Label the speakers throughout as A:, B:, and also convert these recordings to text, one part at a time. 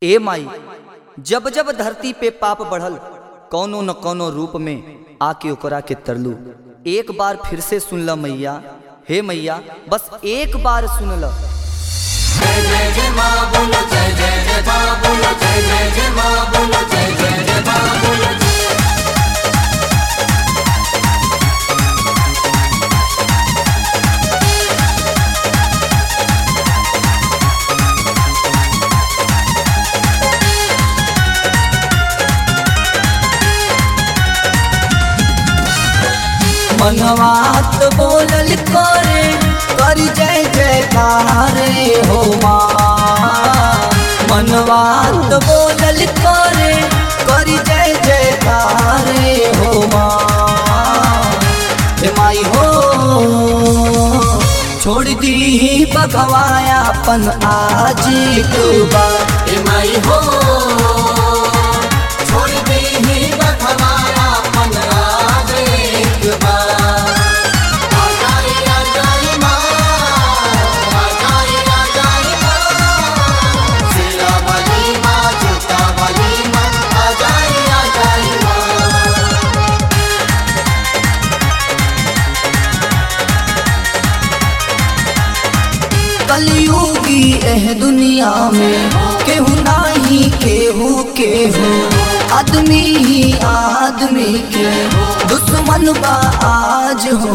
A: ए माई जब जब धरती पे पाप बढ़ल कौनो न कौनो रूप में आके ओकरा के तरलू एक बार फिर से सुन ल मैया हे मैया बस एक बार सुन ल
B: मनवात बोलल करे कर जय जयकार हो माँ मनवात बोलल करे कर जय जयकार हो माँ हे माई हो छोड़ दी बगवाया अपन आज एक बार
C: हे माई हो छोड़ दे ही बखवाया अपन आज एक बार आ जाए आ जाए माँ आ जाए आ जाए माँ सिरा वाली माँ जूता वाली माँ आ जाए आ जाए माँ
B: कलयुगी एह दुनिया में केहू नाही केहू केहू आदमी ही आदमी के दुश्मन बा आज हो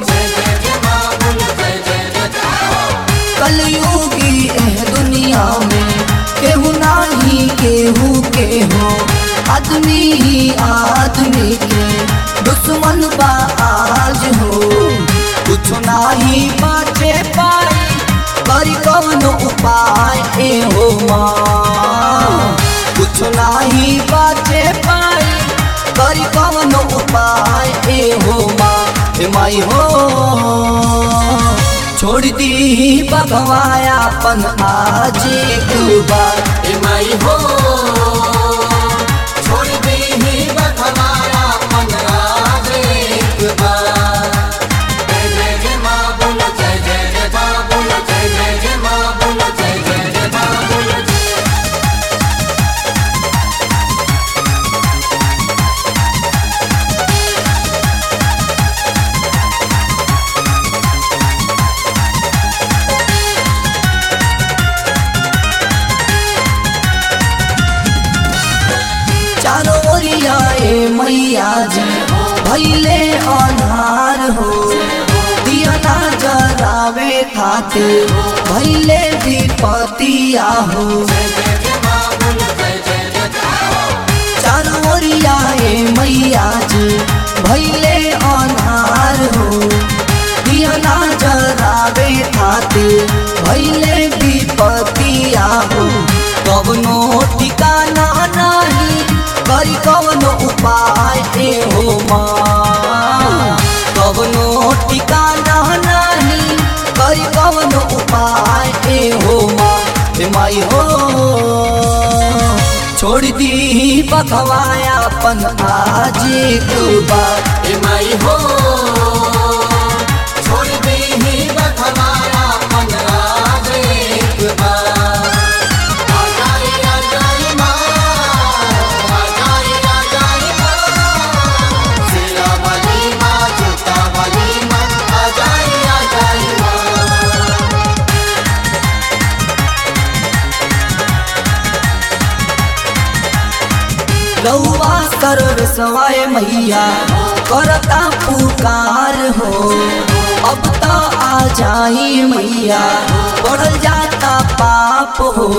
B: कलयुगी एह दुनिया में केहू नाही केहू केहू आदमी ही आदमी के दुश्मन बा आज हो कुछ नाही बाचे पाई करी कौन उपाय ए हो माँ कुछ नाही बाचे पाई करी कौन उपाय ए हो माँ हे माई हो छोड़ दी बगवाया अपन आज एक बार
C: हे माई हो छोड़ दे ही बखवाया अपन आज एक बार जय जय जय माँ बोलो जय जय जय माँ बोलो जय जय जय माँ बोलो जय जय जय माँ बोलो जय
B: चारों ओरिया ए मैया जी भैले अनार हो दिया ना जरावे खातिर भैले विपतिया हो चारों ओरिया ए मैया जी भैले अनार हो दिया ना जरावे खातिर भैले विपतिया हो कवनो ठिकाना नहीं करी कवनो उपाय ए हो माँ कवनो ठिकाना नहीं करी कवनो उपाय ए हो माँ हे माई हो छोड़ दी बखवाया अपन आज एक बार
C: हे माई हो छोड़ दे ही बखवाया अपन आज एक बार आ जाए आ जाए माँ आ जाए आ जाए माँ सिरा वाली माँ जूता वाली माँ आ जाए आ जाए माँ
B: रउआ सर्व सवाय मैया करता पुकार हो अब तो आ जाई मैया बढ़ल जाता पाप हो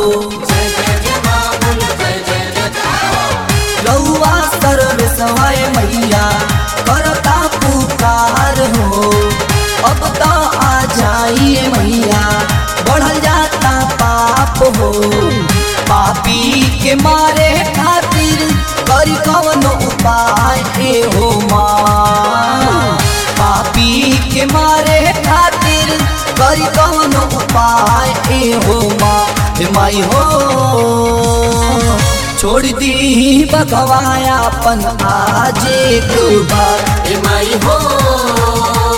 B: रउआ सर्व सवाय मैया करता पुकार हो अब तो आ जाई मैया बढ़ल जाता पाप हो पापी के मारे खातिर करी कवनो उपाय ए हो माँ पापी के मारे खातिर करी कवनो उपाय ए हो माँ हे माई हो छोड़ दी बगवाया अपन आज एक बार
C: हे माई हो